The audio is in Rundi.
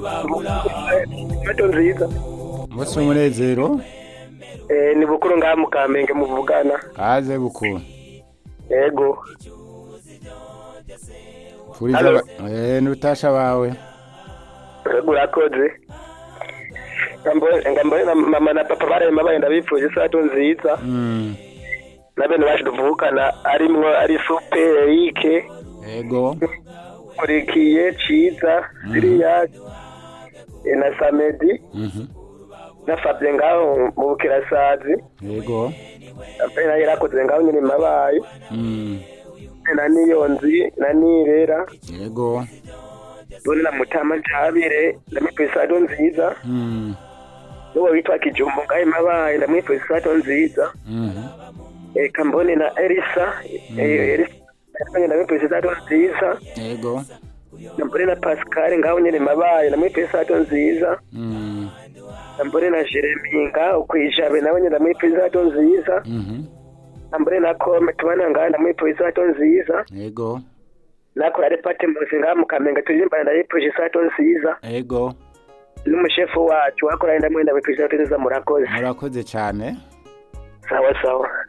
Sato nziza. umunsi w'umunezero Eh, ni bukuru ngaha mu Kamenge muvugana. kaze bukuru Yego. pfuriza Halo. aba- eh, n'utasha bawe Yego urakoze. Ngambone ngambone na mama na papa barema bagenda bipfuje sato nziza. Mm, Na bene baje tuvukana arimwo ari Super Eric, ego Kurikiye, Ciza, Siriya, eh, na Samedi, Mhm, na Fabien ngaho mu Bukirasazi. ego Apena nayo yarakoze ngaho nyine mabaye. Mm, Na Niyonzi, na Nirera. ego Dore na Mutama Jabire, ndamwipfuza sato nziza. Mm, Nuwo witwa Kijumbu ngaho mabaye, ndamwipfuza sato nziza. mhm, Eka mbone na Elisa, eh, Elisa. Ndamwipfuza sato nziza. ego Mbone na Pascal ngaho nyine mabaye, ndamwipfuza sato nziza. Mm, Mbone na Jeremy ngaho kwijabe nawe nyine ndamwipfuza sato nziza. mhm, Mbone na Kome tubana ngaho ndamwipfuza sato nziza. ego Nakora ari pate mbuzi ngaho mu Kamenge turirimba ndayipfuza sato nziza. ego N'umushefu wacu wakora ndamwenda ndamwipfuza sato nziza murakoze. murakoze cyane Sawa sawa.